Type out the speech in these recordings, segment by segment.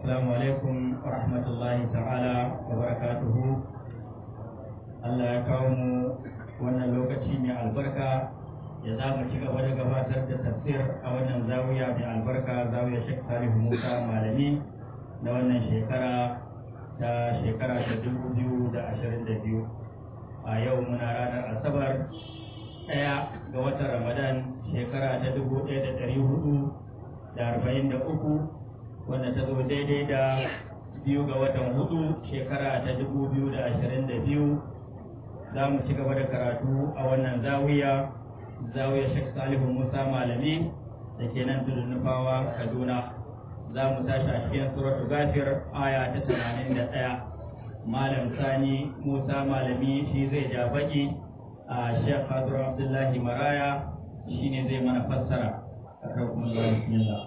Assalamu alaikum wa rahmatullahi ta'ala wa barakatuhu. Allah ya kawo mu wannan lokaci mai albarka ya za mu ci gaba da gabatar da tafsir a wannan zawiya mai albarka zawiya Sheikh Salihu Musa Malami na wannan shekara ta shekara ta dubu biyu da ashirin da biyu. A yau muna ranar Asabar ɗaya ga watan Ramadan shekara ta dubu ɗaya da ɗari hudu da arba'in da uku wanda ta zo daidai da biyu ga watan hudu shekara ta dubu biyu da ashirin da biyu za mu ci gaba da karatu a wannan zawiya zawiya shek salihu musa malami da ke nan tudun nufawa kaduna za mu tashi a cikin suratu gafir aya ta tamanin da ɗaya malam sani musa malami shi zai ja baki a shek hadu abdullahi maraya shi ne zai mana fassara a karkun bismillah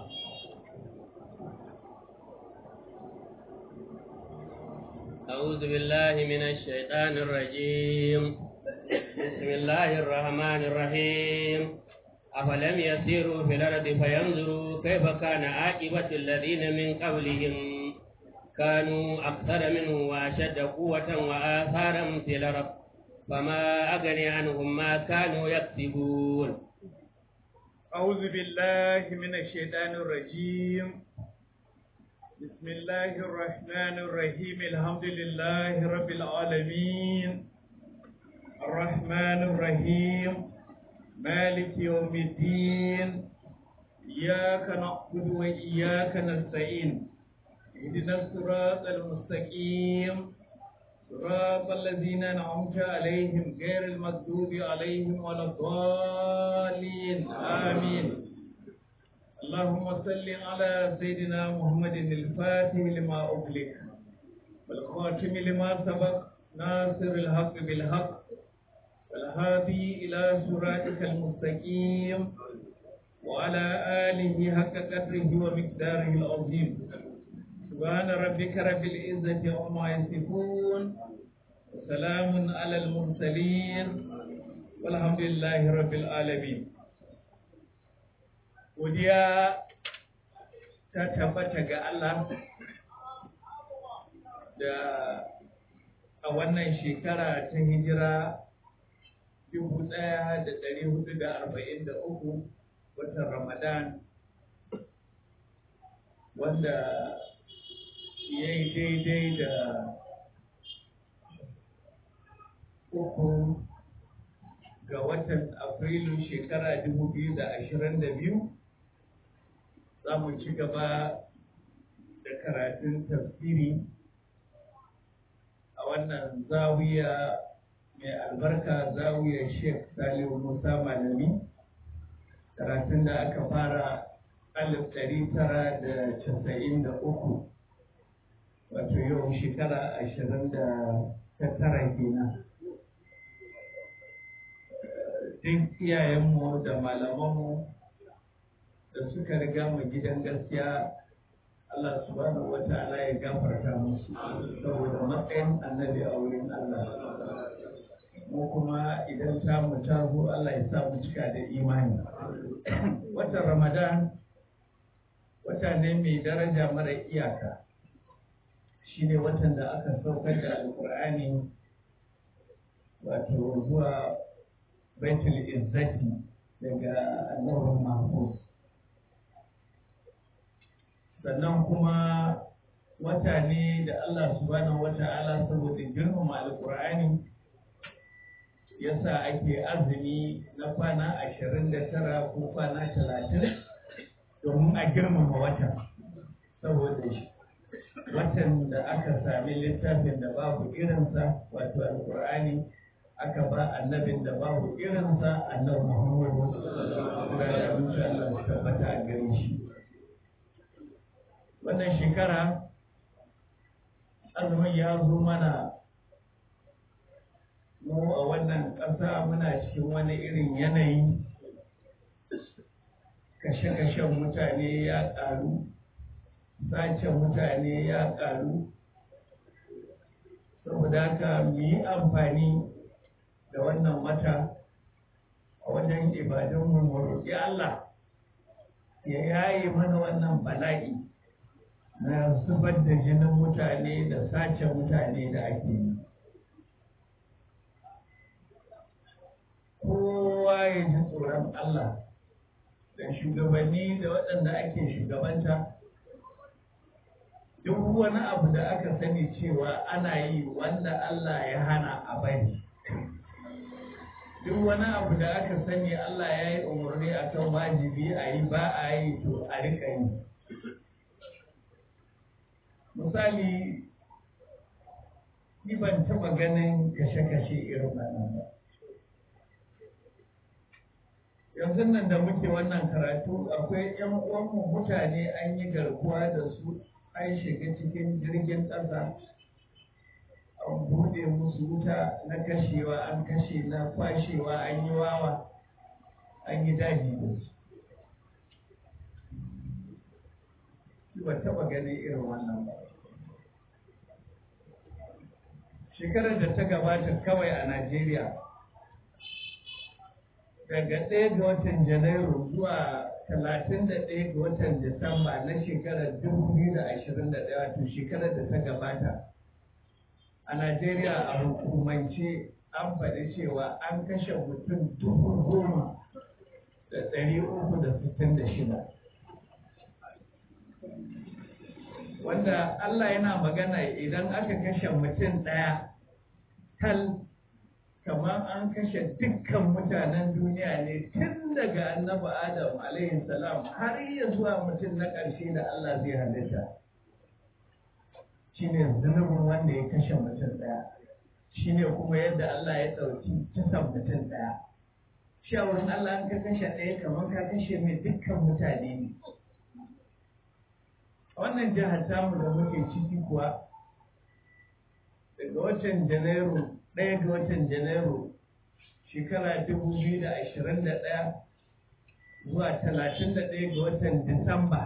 أعوذ بالله من الشيطان الرجيم بسم الله الرحمن الرحيم أفلم يسيروا في الأرض فينظروا كيف كان عاقبة الذين من قبلهم كانوا أكثر منهم وأشد قوة وآثارا في الأرض فما أغني عنهم ما كانوا يكسبون أعوذ بالله من الشيطان الرجيم بسم الله الرحمن الرحيم الحمد لله رب العالمين الرحمن الرحيم مالك يوم الدين إياك نعبد وإياك نستعين اهدنا الصراط المستقيم صراط الذين أنعمت عليهم غير المغضوب عليهم ولا الضالين آمين اللهم صل على سيدنا محمد الفاتح لما أغلق والخاتم لما سبق ناصر الحق بالحق والهادي إلى صراطك المستقيم وعلى آله حق قدره ومقداره العظيم سبحان ربك رب العزة عما يصفون وسلام على المرسلين والحمد لله رب العالمين godiya ta tabbata ga Allah da a wannan shekara ta hijira dubu ɗaya da ɗari hudu da arba'in da uku watan Ramadan wanda ya yi daidai da uku ga watan Afrilu shekara dubu biyu da ashirin da biyu za mu ci gaba da karatun tafsiri a wannan zawiya mai albarka zawiyar sheikh salihu musa malami karatun da aka fara alif ɗari tara da casa'in da uku wato yau shekara ashirin da ta tara kenan duk iyayenmu da malamanmu da suka riga mu gidan gaskiya Allah subhanahu wa ta'ala ya gafarta musu saboda matsayin annabi a wurin Allah mu kuma idan ta mu ta zo Allah ya sa mu cika da imani watan Ramadan wata ne mai daraja mara iyaka shine watan da aka saukar da alkur'ani wato zuwa baitul izzati daga annabin mahfuz sannan kuma wata ne da Allah subhanahu wata'ala saboda girmama alkur'ani yasa ake azumi na kwana ashirin da tara ko kwana talatin domin a girmama watan saboda shi watan da aka sami littafin da babu irinsa wato alkur'ani aka ba annabin da babu irinsa annabi muhammadu sallallahu alaihi wasallam su tabbata a gare shi wannan shekara azumin ya zo mana mu a wannan ƙasa muna cikin wani irin yanayi kashe-kashen mutane ya ƙaru sace mutane ya ƙaru saboda haka mu yi amfani da wannan wata a wajen ibadunmu mu roƙi Allah ya yaye mana wannan bala'i na na zubar da jinin mutane da sace mutane da ake yi kowa ya ji tsoron Allah da shugabanni da waɗanda ake shugabanta duk wani abu da aka sani cewa ana yi wanda Allah ya hana a bari duk wani abu da aka sani Allah ya yi umarni akan wajibi a yi ba a yi to a rika yi misali ni ban taɓa ganin kashe-kashe irin wannan ba yanzu nan da muke wannan karatu akwai 'yan uwanmu mutane an yi garkuwa da su an shiga cikin jirgin ƙasa an buɗe musu wuta na kashewa an kashe na kwashewa an yi wawa an yi daji da su ba taɓa ganin irin wannan ba shekarar da ta gabata kawai a najeriya daga ɗaya ga watan janairu zuwa talatin da ɗaya ga watan disamba na shekarar dubu biyu da ashirin da ɗaya wato shekarar da ta gabata a najeriya a hukumance an faɗi cewa an kashe mutum dubu goma da ɗari uku da sittin da shida wanda allah yana magana idan aka kashe mutum ɗaya tal kamar an kashe dukkan mutanen duniya ne tun daga annabi adam alaihi salam har iya zuwa mutum na ƙarshe da Allah zai halitta shine zunubin wanda ya kashe mutum ɗaya shine kuma yadda Allah ya ɗauki kisan mutum ɗaya shi a wurin Allah an ka kashe ɗaya kamar ka kashe mai dukkan mutane ne a wannan jihar tamu da muke ciki kuwa daga watan janairu ɗaya ga watan janairu shekara dubu biyu da ashirin da ɗaya zuwa talatin da ɗaya ga watan disamba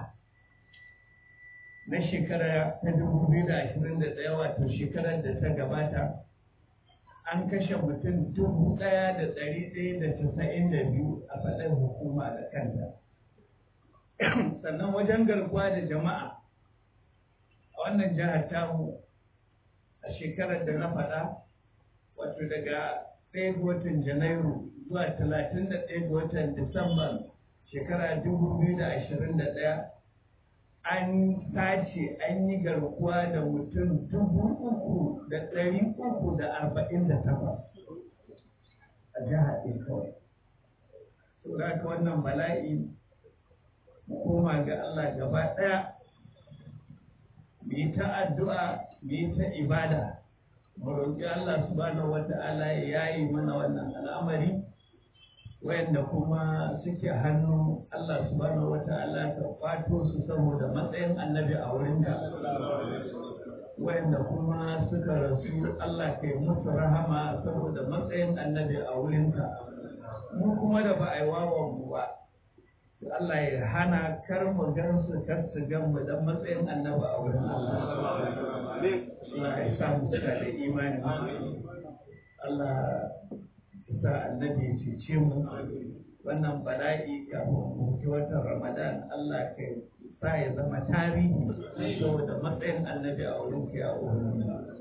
na shekara ta dubu biyu da ashirin da ɗaya wato shekarar da ta gabata an kashe mutum dubu ɗaya da ɗari ɗaya da casa'in da biyu a faɗin hukuma da kanta sannan wajen garkuwa da jama'a a wannan jihar tamu a shekarar da na faɗa wato daga ɗaya ga watan janairu zuwa talatin da ɗaya ga watan disamba shekara dubu biyu da ashirin da ɗaya an sace an yi garkuwa da mutum dubu uku da ɗari uku da arba'in da takwas a jihar ɗin kawai saboda haka wannan bala'i mu koma ga Allah gaba ɗaya mu yi ta addu'a mu yi ta ibada mu roƙi Allah subhanahu wata'ala ya yayi mana wannan al'amari wayanda kuma suke hannu Allah subhanahu wata'ala ka kwato su saboda matsayin annabi a wurinka wayanda kuma suka rasu Allah ka yi musu rahama saboda matsayin annabi a wurinka mu kuma da ba a yi wawan mu ba Allah ya hana kar mu gan su kar su gan mu dan matsayin annabi a wurin Allah Allah ya sa mu suka da imani Allah ya sa annabi ya cece mu wannan bala'i kafin mu ci watan Ramadan Allah ka sa ya zama tarihi saboda matsayin annabi a wurin ka ya wurin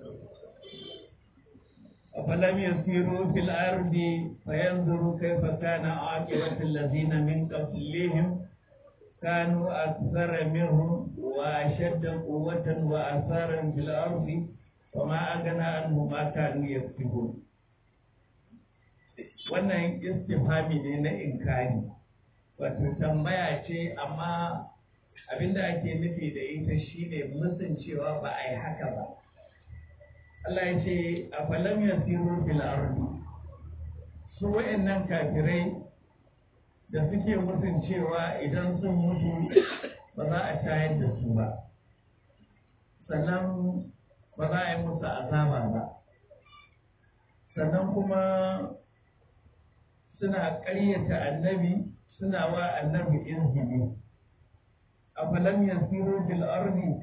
أفلم يسيروا في الأرض فينظروا كيف كان عاقبة الذين من قبلهم كانوا أكثر منهم وأشد قوة وأثارا في الأرض وما أغنى عنهم ما كانوا يكسبون wannan istifami ne na inkari wato tambaya ce amma abinda ake nufi da ita shine musun cewa ba a yi haka ba Allah ya ce a falam ya siru fil ardi su wa'annan kafirai da suke musun cewa idan sun mutu ba za a tayar da su ba sannan ba za a yi musu azaba ba sannan kuma suna ƙaryata annabi suna wa annabi izgili a falam ya siru fil ardi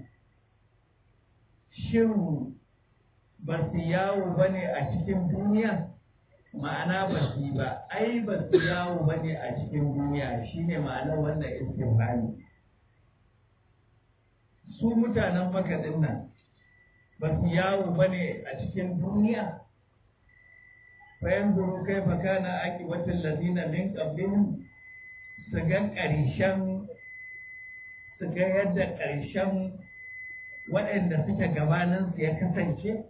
shin ba su yawo ba ne a cikin duniya ma'ana ba su ba ai ba su yawo ba ne a cikin duniya shine ma'anar wannan istifhami su mutanen makaɗin nan ba su yawo ba ne a cikin duniya bayan zuru kai baka na aki watan lazina min ƙablihim su ga ƙarshen su ga yadda ƙarshen waɗanda suke gabaninsu ya kasance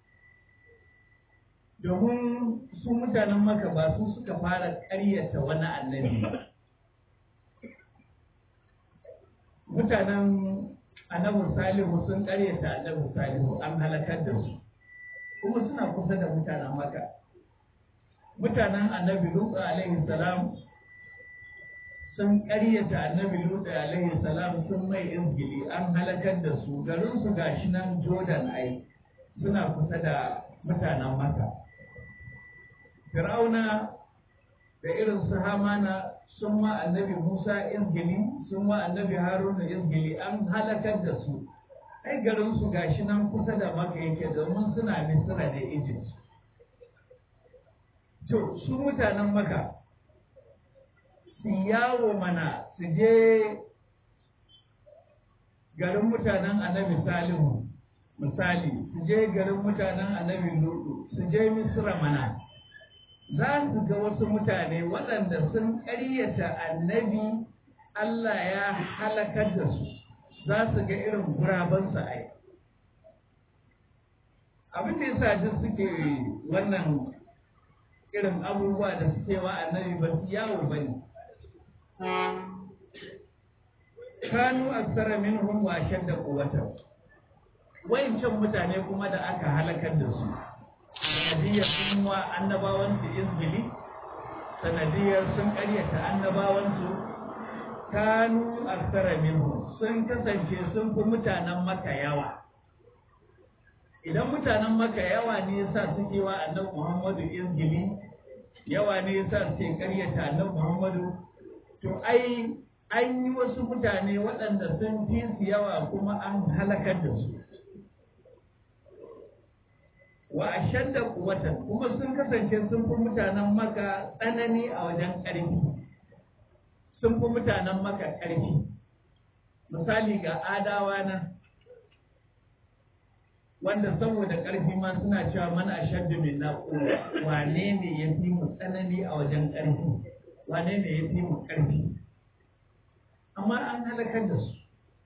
domin su mutanen maka ba su suka fara ƙaryata wani annabi ba mutanen annabi salihu sun ƙaryata annabi salihu an halakar da su kuma suna kusa da mutanen maka mutanen annabi lutu alaihi salam sun ƙaryata annabi lutu alaihi salam sun mai izgili an halakar da su garin su gashi nan jordan ai suna kusa da mutanen maka fir'auna da irin su hamana sun ma annabi musa izgili sun ma annabi haruna izgili an halakar da su ai garin su gashi nan kusa da maka yake domin suna misira da egypt to su mutanen maka su yawo mana su je garin mutanen annabi salihu misali su je garin mutanen annabi lutu su je misira mana za su ga wasu mutane waɗanda sun ƙaryata annabi Allah ya halakar da su za su ga irin gurabansu ai abin da yasa duk suke wannan irin abubuwa da suke wa annabi ba su yawo ba ne kanu aksara minhum wa shadda quwwatan wayancan mutane kuma da aka halakar da su sanadiyar sun wa annabawansu izgili sanadiyar sun karyata annabawansu kanu aksara minhum sun kasance sun fi mutanen maka yawa idan mutanen maka yawa ne yasa suke wa annabi muhammadu izgili yawa ne yasa suke karyata annabi muhammadu to ai an yi wasu mutane waɗanda sun fi su yawa kuma an halakar da su wa ashadda quwwatan kuma sun kasance sun fi mutanen maka tsanani a wajen ƙarfi sun fi mutanen maka ƙarfi misali ga adawa na wanda saboda ƙarfi ma suna cewa man ashaddu min quwwa wane ne ya fi mu tsanani a wajen ƙarfi wane ne ya fi mu ƙarfi amma an halakar da su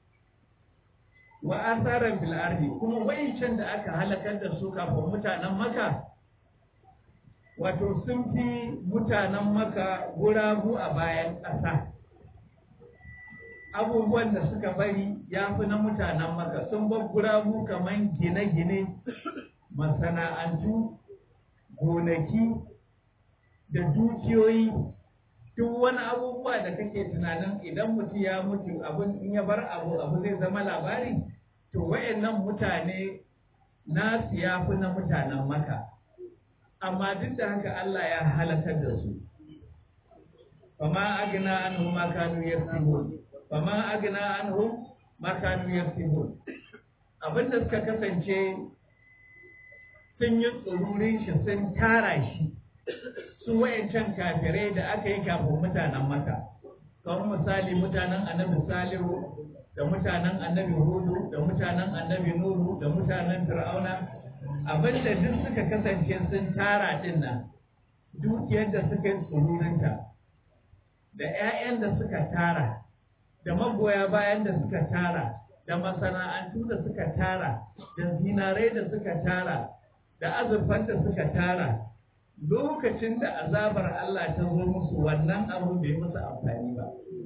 wa asaran bil ardi kuma wayancan da aka halakar da su kafin mutanen maka wato sun fi mutanen maka guragu a bayan ƙasa abubuwan da suka bari ya fi na mutanen maka sun bar guragu kamar gine-gine masana'antu gonaki da dukiyoyi duk wani abubuwa da kake tunanin idan mutum ya mutu abin in ya bar abu abu zai zama labari to wayannan mutane nasu ya fi na mutanen maka amma duk da haka Allah ya halakar da su fama agna anhum ma kanu yaktubun fama agna anhum ma kanu yaktubun abinda suka kasance sun yi tsururin shi sun tara shi su wayancan kafirai da aka yi kafin mutanen maka kamar misali mutanen annabi salihu da mutanen annabi hudu da mutanen annabi nuhu da mutanen fir'auna abinda duk suka kasance sun tara din nan dukiyar da suka yi tsururinta da 'ya'yan da suka tara da magoya bayan da suka tara da masana'antu da suka tara da zinarai da suka tara da azurfan da suka tara lokacin da azabar Allah ta zo musu wannan abu bai musu amfani ba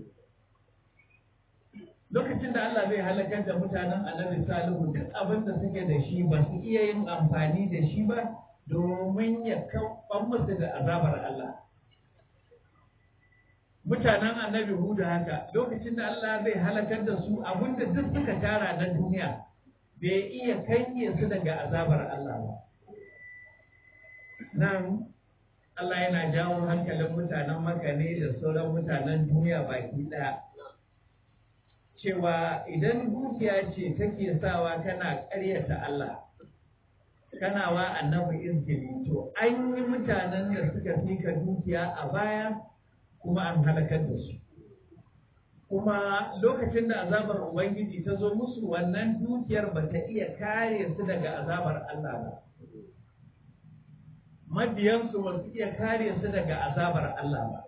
lokacin da Allah zai halakar da mutanen annabi salihu duk abin da suke da shi ba su iya yin amfani da shi ba domin ya kaɓan musu da azabar Allah mutanen annabi hudu haka lokacin da Allah zai halakar da su abin da duk suka tara na duniya bai iya kange su daga azabar Allah ba nan Allah yana jawo hankalin mutanen Makka ne da sauran mutanen duniya baki ɗaya. Cewa idan dukiya ce take sawa kana ƙaryata Allah, kana wa annabi izgili, to an yi mutanen da suka fi ka dukiya a baya kuma an halakar da su. kuma lokacin da azabar ubangiji ta zo musu wannan dukiyar ba ta iya kare su daga azabar Allah ba mabiyansu ba su iya kare su daga azabar Allah ba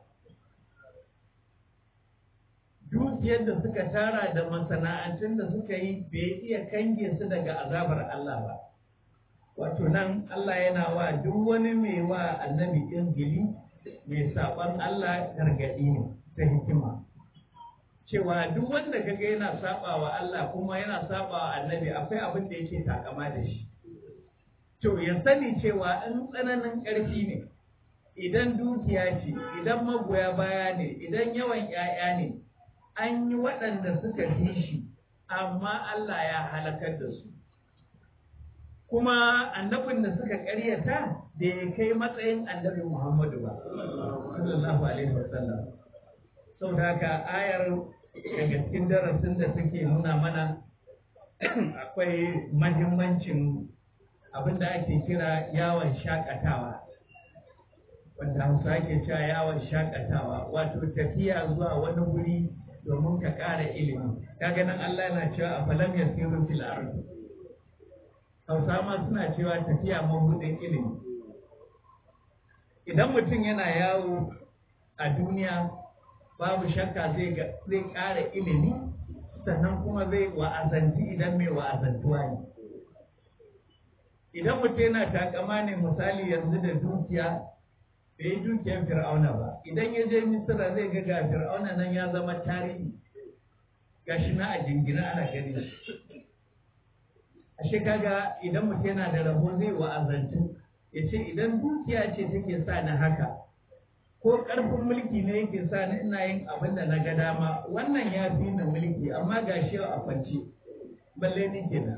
dukiyar da suka tara da masana'antun da suka yi bai iya kange su daga azabar Allah ba wato nan Allah yana wa duk wani mai wa annabi ingili mai saɓon Allah gargaɗi ne ta hikima cewa duk wanda kaga yana saba wa Allah kuma yana saba wa annabi akwai abin da yake takama da shi to ya sani cewa in tsananin ƙarfi ne idan dukiya ce idan magoya baya ne idan yawan 'ya'ya ne an yi waɗanda suka fi shi amma Allah ya halakar da su kuma annabin da suka ƙaryata da ya kai matsayin annabi Muhammadu ba sallallahu alaihi wasallam saboda haka ayar daga cikin darasin da take nuna mana akwai mahimmancin abin da ake kira yawon shakatawa wanda hausa ake cewa yawon shakatawa wato tafiya zuwa wani wuri domin ka ƙara ilimi kaga nan Allah yana cewa a falam yasiru fil ardi hausa ma suna cewa tafiya mabudin ilimi idan mutum yana yawo a duniya babu shakka zai ƙara ilimi sannan kuma zai wa'azanci idan mai wa'azantuwa ne idan mutum yana takama ne misali yanzu da dukiya bai yi dukiyar fir'auna ba idan ya je misira zai ga ga fir'auna nan ya zama tarihi gashi na a jingina ana gani ashe kaga idan mutum yana da rabo zai wa'azantu ya ce idan dukiya ce take sa ni haka ko ƙarfin mulki ne yake sa ni ina yin abin da na ga dama wannan ya fi ni mulki amma ga shi a kwance balle ni kenan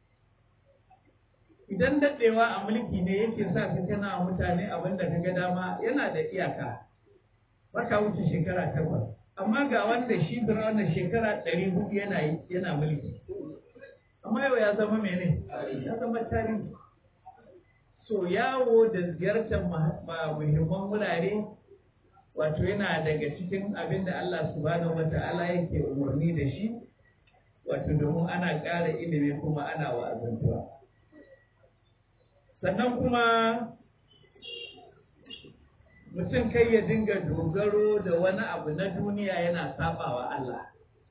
idan daɗewa a mulki ne yake sa ka kana wa mutane abin da ka ga dama yana da iyaka baka wuce shekara takwas amma ga wanda shi firawuna shekara ɗari hudu yana yana mulki amma yau ya zama mene ya zama tarihi so yawo da ziyartar muhimman wurare wato yana daga cikin abin da Allah subhanahu wa ta'ala yake umarni da shi wato domin ana ƙara ilimi kuma ana wa'azantuwa sannan kuma mutum kai ya dinga dogaro da wani abu na duniya yana sabawa Allah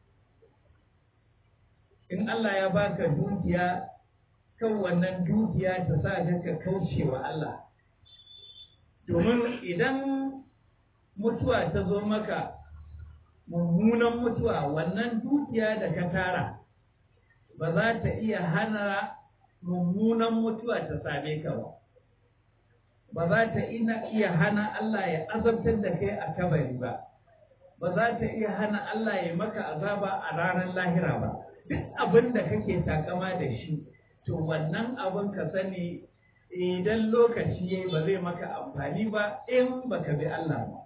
in Allah ya baka dukiya kan wannan dukiya ta sa ka kauce wa Allah domin idan mutuwa ta zo maka mummunan mutuwa wannan dukiya da ka tara ba za ta iya hana mummunan mutuwa ta same ka ba ba za ta iya hana Allah ya azabtar da kai a kabari ba ba za ta iya hana Allah ya maka azaba a ranar lahira ba duk abin da kake takama da shi to wannan abin ka sani idan lokaci yayi ba zai maka amfani ba in baka bi Allah ba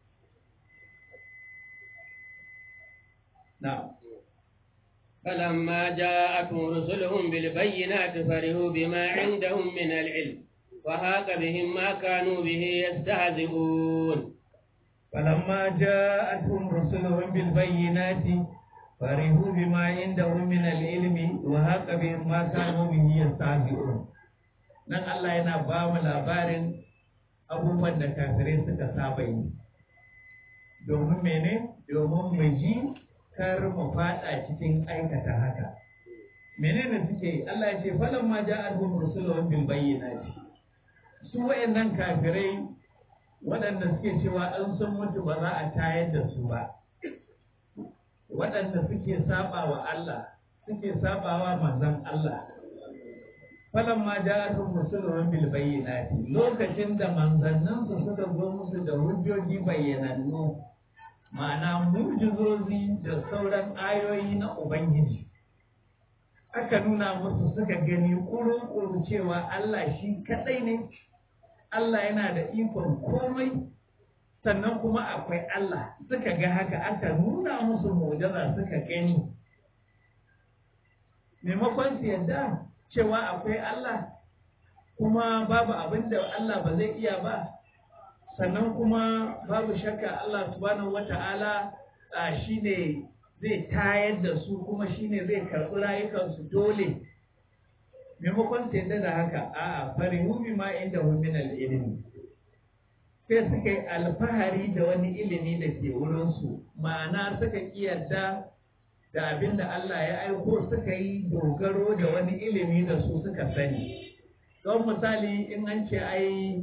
na'am فلما جاءتهم رسلهم بالبينات فرحوا بما عندهم من العلم وهاق بهم ما كانوا به يستهزئون فلما جاءتهم رسلهم بالبينات فرحوا بما عندهم من العلم وهاق بهم ما كانوا به يستهزئون nan Allah yana ba mu labarin abubuwan da kafirai suka saba yi domin mene domin mu ji kar mu fada cikin aikata haka menene suke Allah ya ce falan ma ja'alhum rusuluhum bil bayyinati su wayannan kafirai waɗanda suke cewa an sun mutu ba za a tayar da su ba waɗanda suke saba wa Allah suke saba wa manzon Allah falan ma ja'alhum rusuluhum bil bayyinati lokacin da manzanninsu suka zo musu da hujjoji bayyanannu ma'ana mujizozi da sauran ayoyi na Ubangiji. Aka nuna musu suka gani ƙuru-ƙuru cewa Allah shi kaɗai ne, Allah yana da ikon komai, sannan kuma akwai Allah suka ga haka aka nuna musu mujiza suka gani. Maimakon su yadda cewa akwai Allah, kuma babu abin da Allah ba zai iya ba, sannan kuma babu shakka Allah subhanahu wata'ala shi ne zai tayar da su kuma shi ne zai karɓi rayukansu dole maimakon sai da haka a'a farihu bima inda hu min ilimi sai suka yi alfahari da wani ilimi da ke wurinsu ma'ana suka kiyarda da abin da Allah ya aiko suka yi dogaro da wani ilimi da su suka sani don misali in an ce ai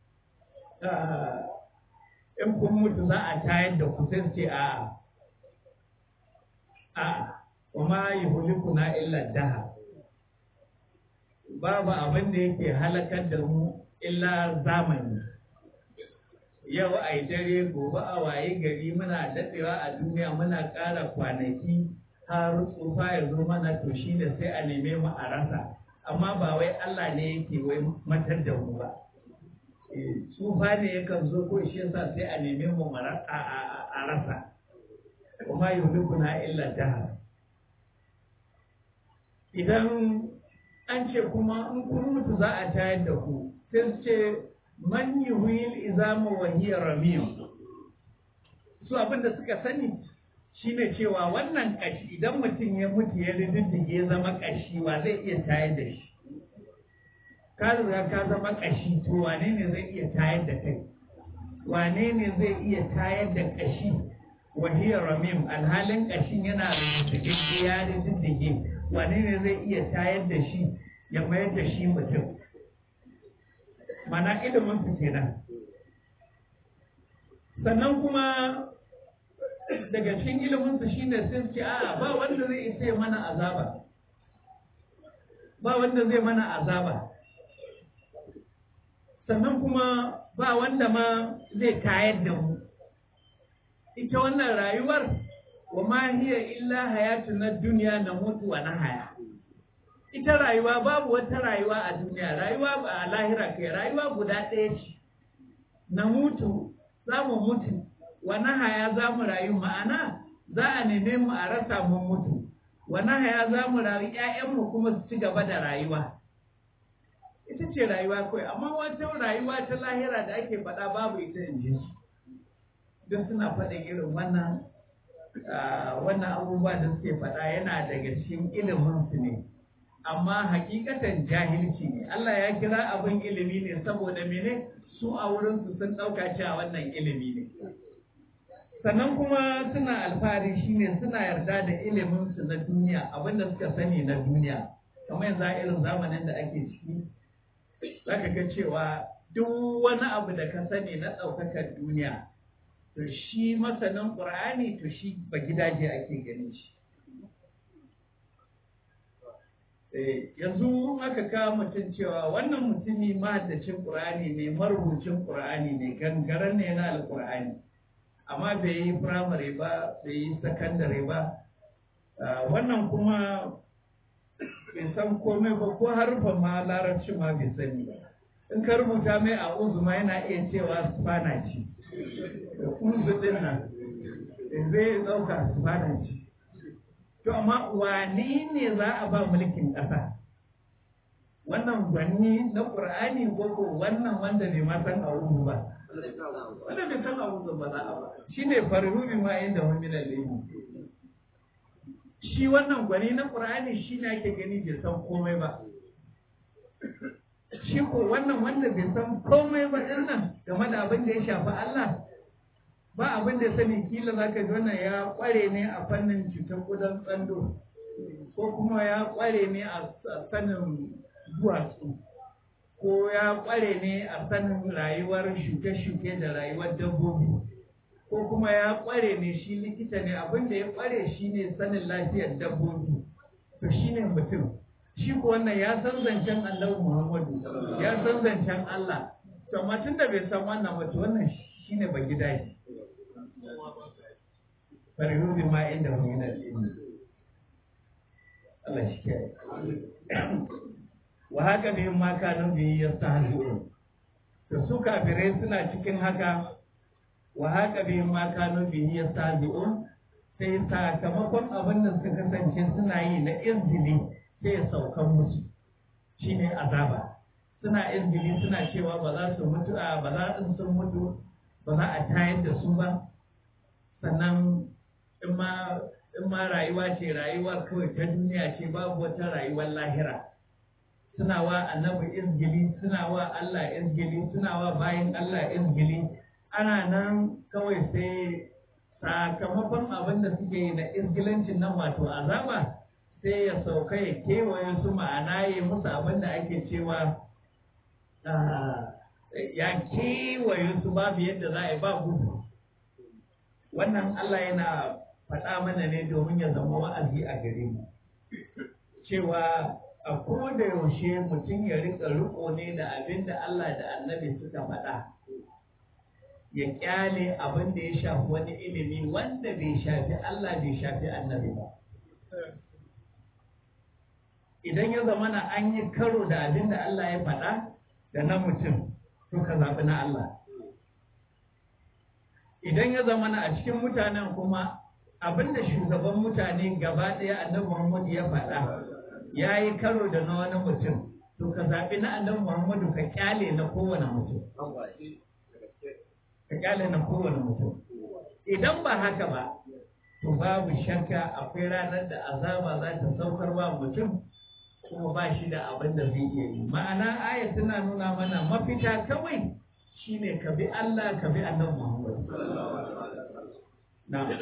in kun mutu za a tayar da ku sai ce a a kuma yi na illa daha babu abin da yake halakar da mu illa zamani yau a yi dare gobe a waye gari muna daɗewa a duniya muna ƙara kwanaki har tsufa ya zo mana to shi da sai a neme mu a rasa amma ba wai Allah ne yake wai matar da mu ba tsufa ne yakan zo ko shi yasa sai a neme mu a rasa kuma yuhlikuna illa dahar idan an ce kuma in kun mutu za a tayar da ku sai su ce man yuhil izama wa hiya ramim su abin da suka sani shine cewa wannan kashi idan mutum ya mutu ya rididdige ya zama kashi wa zai iya tayar da shi ka riga ka zama kashi to wane ne zai iya tayar da kai wane ne zai iya tayar da kashi wa hiya ramim alhalin kashin yana rididdige ya rididdige wane ne zai iya tayar da shi ya mayar da shi mutum mana ilimin su kenan sannan kuma daga cikin ilimin su shine sun ce a ba wanda zai isa mana azaba ba wanda zai mana azaba sannan kuma ba wanda ma zai tayar da mu ita wannan rayuwar wa ma hiya illa hayatuna dunya na mutu wa nahaya ita rayuwa babu wata rayuwa a duniya rayuwa ba a lahira kai rayuwa guda ɗaya ce na mutu za mu mutu wa nahaya za mu rayu ma'ana za a neme mu a rasa mun mutu wa nahaya za mu rayu ƴaƴanmu kuma su ci gaba da rayuwa ita ce rayuwa kawai amma wata rayuwa ta lahira da ake faɗa babu ita in ji su don suna faɗin irin wannan wannan abubuwa da suke faɗa yana daga cikin ilimin su ne amma hakikatan jahilci ne Allah ya kira abin ilimi ne saboda mene su a wurin su sun ɗauka cewa wannan ilimi ne sannan kuma suna alfahari shine suna yarda da ilimin su na duniya abinda suka sani na duniya kamar yanzu a irin zamanin da ake ciki zaka ga cewa duk wani abu da ka sani na ɗaukakar duniya to shi masanin ƙur'ani to shi ba gidaje ake ganin shi yanzu aka kawo mutum cewa wannan mutumi mahaddacin ƙur'ani ne marubucin ƙur'ani ne gangaren ne na alƙur'ani amma bai yi firamare ba bai yi sakandare ba wannan kuma bai san komai ba ko harfa ma larabci ma bai sani ba in ka rubuta mai a uzuma yana iya cewa spana ce uzu din nan zai ɗauka spana ce To amma wane ne za a ba mulkin ƙasa? Wannan gwanni na ƙur'ani ko ko wannan wanda bai ma san abubu ba. Wanda bai san abubu ba za a ba. Shi ne farhubi ma inda wani lalimu. Shi wannan gwani na ƙur'ani shi ne ake gani bai san komai ba. Shi ko wannan wanda bai san komai ba ɗin nan game da abin da ya shafi Allah ba abin da sani kila za ka ji wannan ya kware ne a fannin cutar kudan tsando ko kuma ya kware ne a sanin duwatsu ko ya kware ne a sanin rayuwar shuke-shuke da rayuwar dabbobi ko kuma ya kware ne shi likita ne abin da ya kware shi ne sanin lafiyar dabbobi to shi ne mutum shi ko wannan ya san zancen Allah Muhammadu ya san zancen Allah to amma tun da bai san wannan ba to wannan shi ne ba gidaje farihu bi ma inda hu min al-ilmi Allah shi ke wa haka bi ma kanu bi yastahzi'un to su kafirai suna cikin haka wa haka bi ma kanu bi yastahzi'un sai sakamakon abin da suka kasance suna yi na izini sai saukan musu shine azaba suna izini suna cewa ba za su mutu a ba za su sun mutu ba za a tayar da su ba sannan in ma in ma rayuwa ce rayuwa kawai ta duniya ce babu wata rayuwar lahira suna wa annabi izgili suna wa Allah izgili suna wa bayan Allah izgili ana nan kawai sai sakamakon abin da suke yi na izgilancin nan wato azaba sai ya sauka ya kewaye su ma'ana ya musu abin da ake cewa ya kewaye su babu yadda za a yi ba gudu wannan Allah yana faɗa mana ne domin ya zama wa'azi a gare mu cewa a koda yaushe mutum ya rika riko ne da abin da Allah da annabi suka faɗa ya kyale abin da ya shafi wani ilimi wanda bai shafi Allah bai shafi annabi ba idan ya zama na an yi karo da abin da Allah ya faɗa da na mutum to ka zaɓi na Allah idan ya zama na a cikin mutanen kuma abin da shugaban mutane gaba ɗaya annabi Muhammad ya faɗa ya yi karo da na wani mutum to ka zaɓi na annabi Muhammadu ka kyale na kowane mutum ka kyale na kowane mutum idan ba haka ba to babu shakka akwai ranar da azaba za ta saukar wa mutum kuma ba shi da abin da zai iya yi ma'ana ayat tana nuna mana mafita kawai shine ka bi Allah ka bi annabi Muhammad na'am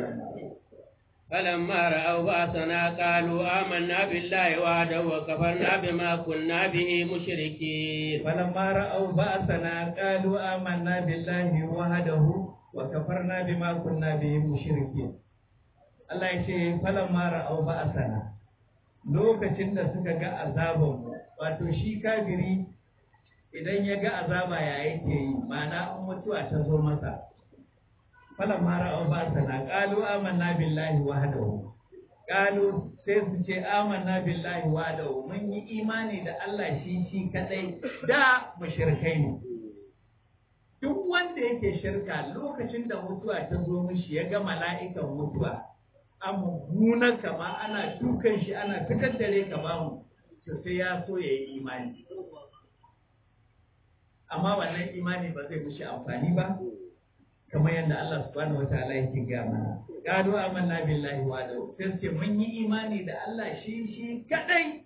فلما رأوا بأسنا قالوا آمنا بالله وحده وكفرنا بما كنا به مشركين فلما رأوا بأسنا قالوا آمنا بالله وحده وكفرنا بما كنا به مشركين Allah ya ce falamma ra'au ba'asana lokacin da suka ga azaban wato shi kafiri idan ya ga azaba ya yake yi ma'ana an mutuwa ta zo masa falamma ra'au ba'asana qalu amanna billahi wahdahu qalu sai su ce amanna billahi wahdahu mun yi imani da Allah shi shi kadai da mushrikai ne duk wanda yake shirka lokacin da mutuwa ta zo mishi ya ga mala'ikan mutuwa a mummunan kama ana dukan shi ana fitar da rai ka bamu to sai ya so ya yi imani amma wannan imani ba zai mishi amfani ba kamar yadda Allah subhanahu wataala yake ga mana qalu amanna billahi wa da sai ce mun yi imani da Allah shi shi kadai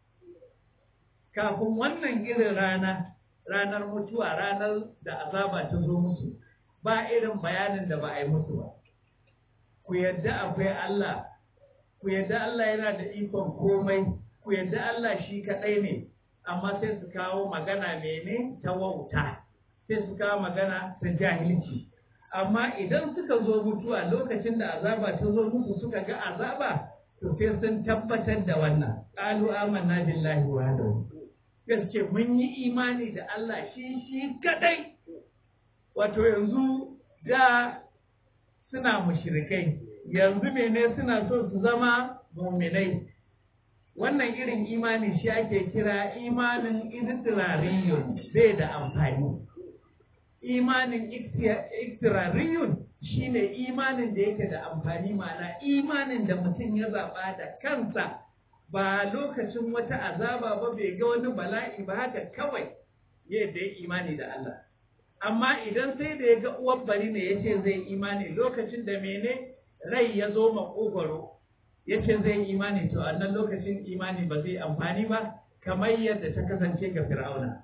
kafin wannan irin rana ranar mutuwa ranar da azaba ta zo musu ba irin bayanin da ba a yi musu ba ku yadda akwai Allah ku yadda Allah yana da ikon komai ku yadda Allah shi kadai ne amma sai su kawo magana mene ta wauta sai su kawo magana ta jahilci amma idan suka zo mutuwa lokacin da azaba ta zo musu suka ga azaba to sai sun tabbatar da wannan qalu amanna billahi wahdahu gaske mun yi imani da Allah shi shi kadai wato yanzu da suna mushrikai yanzu mene suna so su zama muminai wannan irin imani shi ake kira imanin istilariyun bai da amfani imanin iktirariyun shine imanin da yake da amfani ma'ana imanin da mutum ya zaɓa da kansa ba lokacin wata azaba ba bai ga wani bala'i ba haka kawai yadda ya imani da Allah amma idan sai da ya ga uwar bari ne ya ce zai imani lokacin da mene rai ya zo makogwaro ya ce zai imani to a nan lokacin imani ba zai amfani ba kamar yadda ta kasance ga fir'auna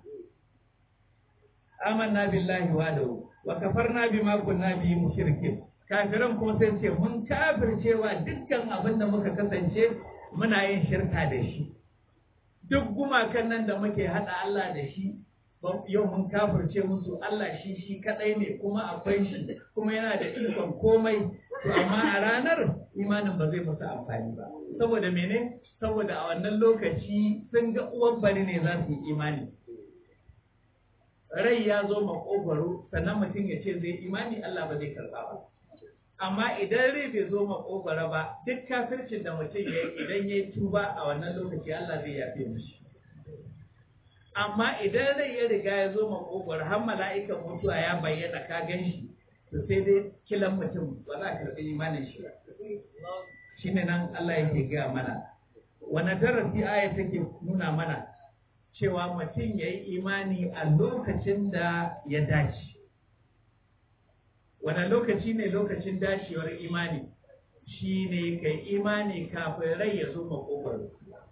amanna billahi wa da wa kafarna bima kunna bi mushrikin kafiran kuma sai ce mun kafircewa dukkan abin da muka kasance muna yin shirka da shi duk gumakan nan da muke hada Allah da shi yau mun kafirce musu Allah shi shi kadai ne kuma akwai shi kuma yana da ikon komai to amma a ranar imanin ba zai musu amfani ba saboda mene saboda a wannan lokaci sun ga uwan bari ne za su yi imani rai ya zo makogwaro sannan mutum ya ce zai imani Allah ba zai karba ba amma idan rai bai zo makogwaro ba duk kafircin da mutum ya yi idan ya yi tuba a wannan lokaci Allah zai yafe mishi amma idan rai ya riga ya zo makogwaro har mala'ikan mutuwa ya bayyana ka gan shi to sai dai kilan mutum ba za a karɓi imanin shi shi ne nan Allah yake gaya mana wani darasi aya take nuna mana cewa mutum ya yi imani a lokacin da ya dace wani lokaci ne lokacin dacewar imani shi ne kai imani kafin rai ya zo makogwaro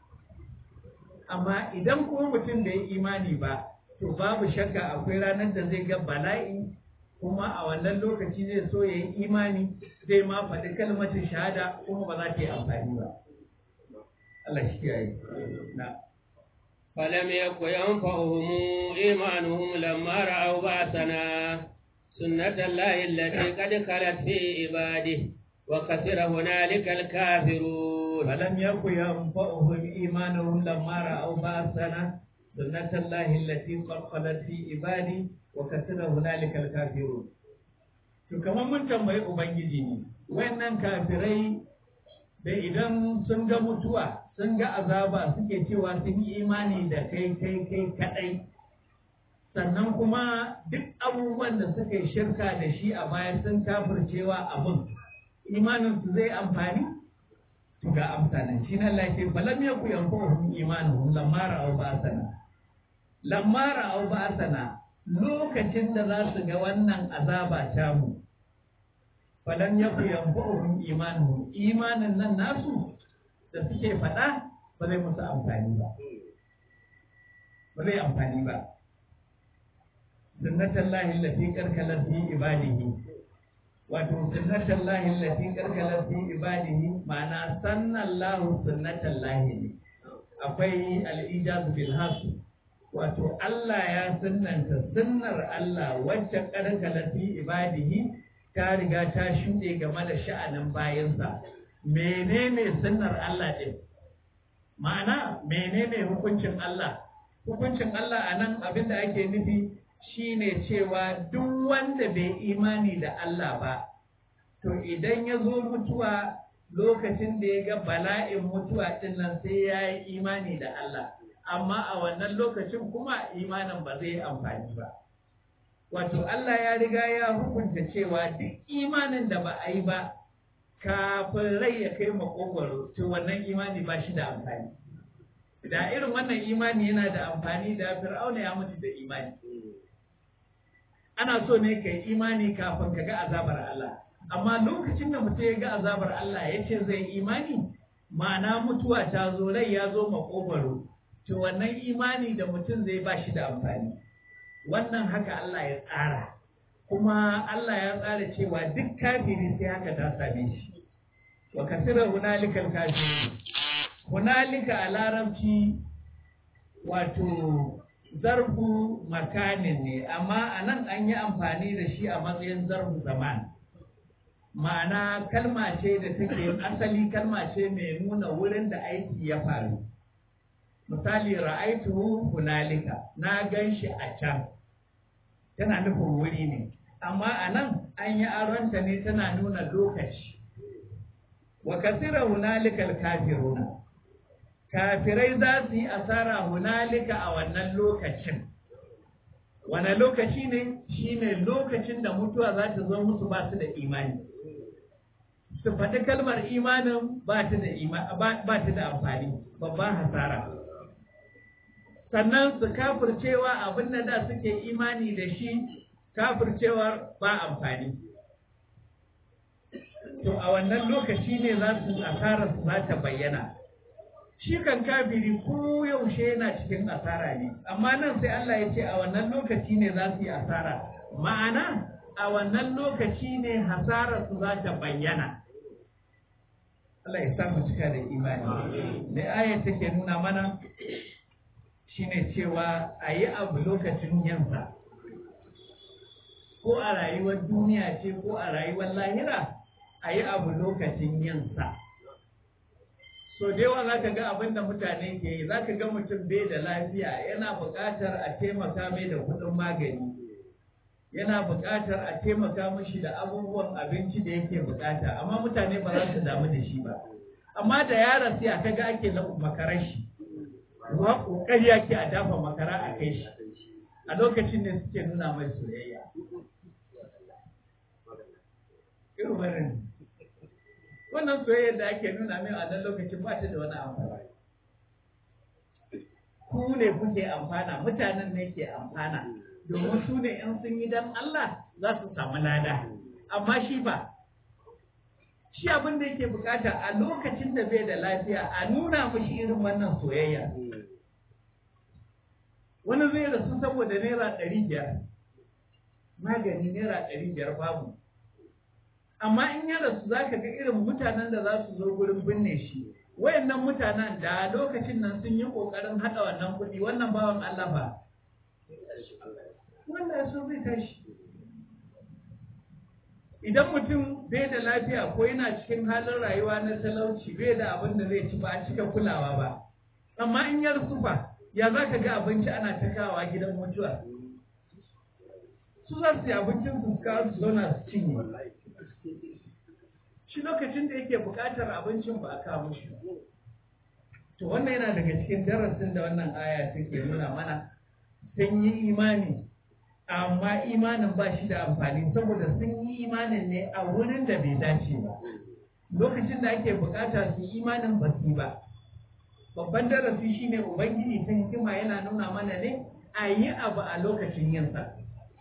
amma idan kuma mutum da ya imani ba to babu shakka akwai ranar da zai ga bala'i kuma a wannan lokaci zai so ya yi imani zai ma faɗi kalmatin shahada kuma ba za ta yi amfani ba Allah shi ya yi na فلم يك ينفعهم إيمانهم لما رأوا بأسنا سنة الله التي قد خلت في عباده وكثر هنالك الكافرون فلم يك ينفعهم إيمانهم لما رأوا بأسنا سنة الله التي قد خلت في عباده وكثر هنالك الكافرون to kamar mun tambayi ubangiji ne wayannan kafirai da idan sun ga mutuwa sun ga azaba suke cewa sun yi imani da kai kai kai kadai sannan kuma duk abubuwan da suka yi shirka da shi a baya sun kafircewa abin imanin su zai amfani to ga amsanin shi na Allah ce balam yaku yanfa'uhum imanuhum lamma ra'aw ba'sana lamma ra'aw ba'sana lokacin da za su ga wannan azaba ta mu falam yaku yanfa'uhum imanuhum imanin nan nasu da suke faɗa ba zai musu amfani ba ba zai amfani ba sunnatan lahi lati karkalar fi ibadihi wato sunnatan lahi lati karkalar fi ibadihi ma'ana sannan lahu sunnatan lahi ne akwai al'ijaz bil hasu wato Allah ya sunnanta sunnar Allah wacce karkalar fi ibadihi ta riga ta shuɗe game da sha'anin bayansa menene sunnar Allah ɗin ma'ana menene hukuncin Allah hukuncin Allah a nan abin da ake nufi shine cewa duk wanda bai imani da Allah ba to idan ya zo mutuwa lokacin da ya ga bala'in mutuwa ɗin nan sai ya yi imani da Allah amma a wannan lokacin kuma imanin ba zai amfani ba wato Allah ya riga ya hukunta cewa duk imanin da ba a yi ba kafin rai ya kai makogwaro to wannan imani ba shi da amfani da irin wannan imani yana da amfani da fir'auna ya mutu da imani ana so ne ka yi imani kafin ka ga azabar Allah amma lokacin da mutum ya ga azabar Allah ya ce zai imani ma'ana mutuwa ta zo rai ya zo makogwaro to wannan imani da mutum zai ba shi da amfani wannan haka Allah ya tsara kuma Allah ya tsara cewa duk kafiri sai haka ta same shi wa kasira hunalikal kafiri hunalika a larabci wato zarfu makanin ne amma a nan an yi amfani da shi a matsayin zarfu zaman ma'ana kalma ce da take asali kalma ce mai nuna wurin da aiki ya faru misali ra'aituhu hunalika na gan shi a can tana nufin wuri ne amma a nan an yi aronta ne tana nuna lokaci wa kasira hunalikal kafiruna kafirai za su yi asara hunalika a wannan lokacin wane lokaci ne shine lokacin da mutuwa za ta zo musu ba su da imani su faɗi kalmar imanin ba ta da amfani babban hasara sannan su kafircewa abin da da suke imani da shi kafircewar ba amfani to a wannan lokaci ne za su asara su za ta bayyana shi kan kafiri ko yaushe yana cikin asara ne amma nan sai Allah ya ce a wannan lokaci ne za su yi asara ma'ana a wannan lokaci ne hasarar su za ta bayyana Allah ya samu cika da imani da ayat take nuna mana shine cewa a yi abu lokacin yansa ko a rayuwar duniya ce ko a rayuwar lahira a yi abu lokacin yansa so da yawa za ka ga abin da mutane ke yi za ka ga mutum bai da lafiya yana buƙatar a taimaka mai da kuɗin magani yana buƙatar a taimaka mashi da abubuwan abinci da yake buƙata amma mutane ba za su damu da shi ba amma da yaron sai a kaga ake na makarar shi ruwa ƙoƙari yake a dafa makara a kai shi a lokacin ne suke nuna mai soyayya irin wannan wannan soyayyar da ake nuna min a nan lokacin ba ta da wani amfani ku ne kuke amfana mutanen ne ke amfana domin su ne in sun yi dan Allah za su samu lada amma shi ba shi abin da yake bukata a lokacin da bai da lafiya a nuna mashi irin wannan soyayya wani zai rasu saboda naira ɗari biyar magani naira ɗari biyar babu amma in ya rasu za ka ga irin mutanen da za su zo gurin binne shi wayannan mutanen da lokacin nan sun yi ƙoƙarin haɗa wannan kuɗi wannan bawan Allah ba wannan sun zai tashi idan mutum bai da lafiya ko yana cikin halin rayuwa na talauci bai da abin da zai ci ba a cika kulawa ba amma in ya rufa ya za ka ga abinci ana ta kawa gidan mutuwa su za su yi abincin su kawo su zauna su cinye shi lokacin da yake buƙatar abincin ba a kawo shi to wannan yana daga cikin darasin da wannan aya take nuna mana sun yi imani amma imanin ba shi da amfani saboda sun yi imanin ne a wurin da bai dace ba lokacin da ake bukata su yi imanin ba su ba babban darasi shine ubangiji ta hikima yana nuna mana ne a yi abu a lokacin yinsa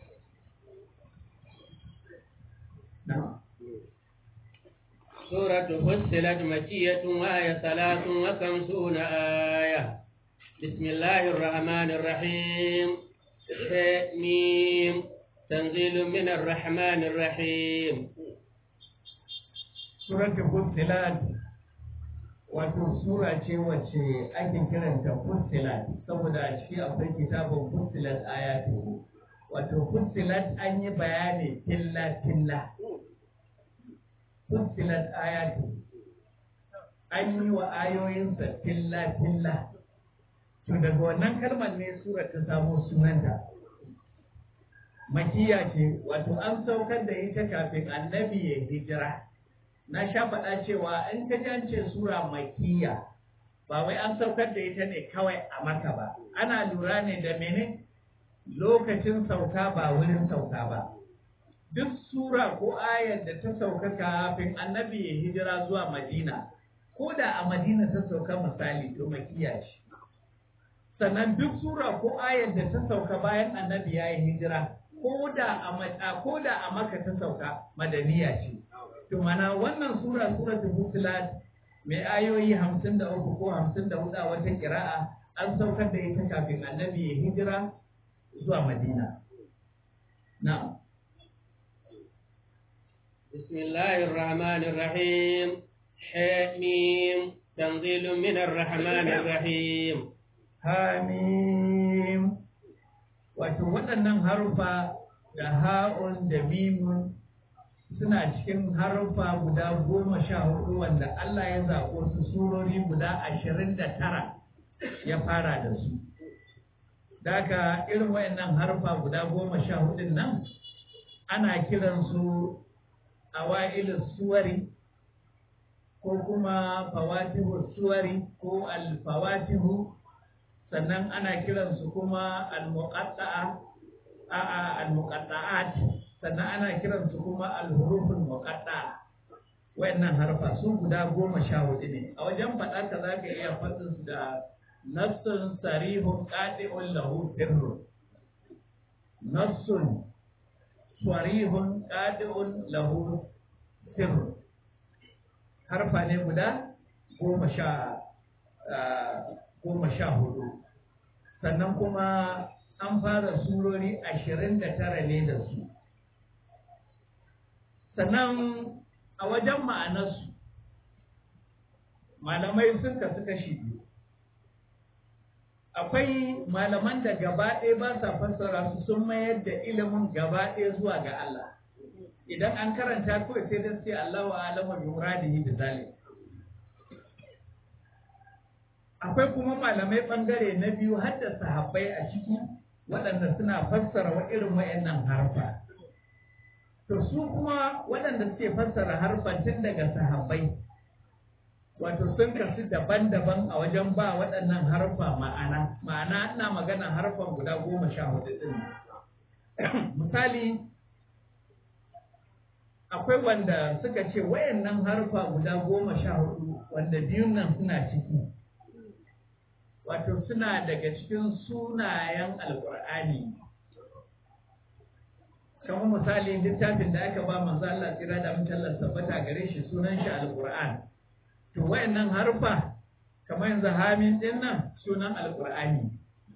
سورة فصلت مكية وآية ثلاث وخمسون آية بسم الله الرحمن الرحيم ميم تنزيل من الرحمن الرحيم سورة فصلت wato sura ce wacce ake kiranta fussilat saboda a ciki akwai kitabun fussilat ayatu wato fussilat an yi bayani filla filla fussilat ayatu an yi wa ayoyinsa filla filla to daga wannan kalmar ne sura ta samo sunanta makiya ce wato an saukar da ita kafin annabi ya hijira na sha faɗa cewa in ka ji an ce sura makiya ba wai an saukar da ita ne kawai a maka ba ana lura ne da mene lokacin sauka ba wurin sauka ba duk sura ko ayar da ta sauka kafin annabi ya hijira zuwa madina ko da a madina ta sauka misali to makiya ce sannan duk sura ko ayar da ta sauka bayan annabi ya yi hijira ko da a ko da a maka ta sauka madaniya ce to mana wannan sura suratul fusilat mai ayoyi hamsin da uku ko hamsin da hudu a wata kira'a an saukar da ita kafin annabi ya hijira zuwa madina na'am بسم الله الرحمن الرحيم حميم تنزيل من الرحمن الرحيم hamim wato waɗannan harufa da ha'un da mimun suna cikin harufa guda goma sha hudu wanda Allah ya zaɓo su surori guda ashirin da tara ya fara da su. Daga irin wayannan harufa guda goma sha hudun nan ana kiransu awa'ilus suwari ko kuma fawatihu suwari ko alfawatihu sannan ana kiransu kuma al-muqatta'a a'a al-muqatta'at sannan ana kiransu kuma al-huruful muqatta'a wayannan harfa su guda goma sha hudu ne a wajen faɗa ka zaka iya faɗin su da nassun sarihun qati'un lahu sirrun nassun sarihun qati'un lahu sirrun harfa ne guda goma sha goma sha hudu sannan kuma an fara surori ashirin da tara ne da su sannan a wajen ma'anarsu malamai sun kasu kashi biyu akwai malaman da gaba ɗaya ba sa fassara su sun mayar da ilimin gaba ɗaya zuwa ga Allah idan an karanta kawai sai da sai Allah wa alama bi muradihi bi zalim akwai kuma malamai bangare na biyu har da sahabbai a ciki waɗanda suna fassara wa irin wayannan harfa to su kuma waɗanda suke fassara harfan tun daga sahabbai wato sun kasu daban-daban a wajen ba waɗannan harfa ma'ana ma'ana ina magana harfan guda goma sha hudu ɗin misali akwai wanda suka ce wayannan harfa guda goma sha hudu wanda biyun nan suna ciki wato suna daga cikin sunayen alkur'ani kamar misali littafin da aka ba manzo Allah tsira da mutum Allah tabbata gare shi sunan shi alquran to wayannan harfa kamar yanzu hamin din nan sunan alqur'ani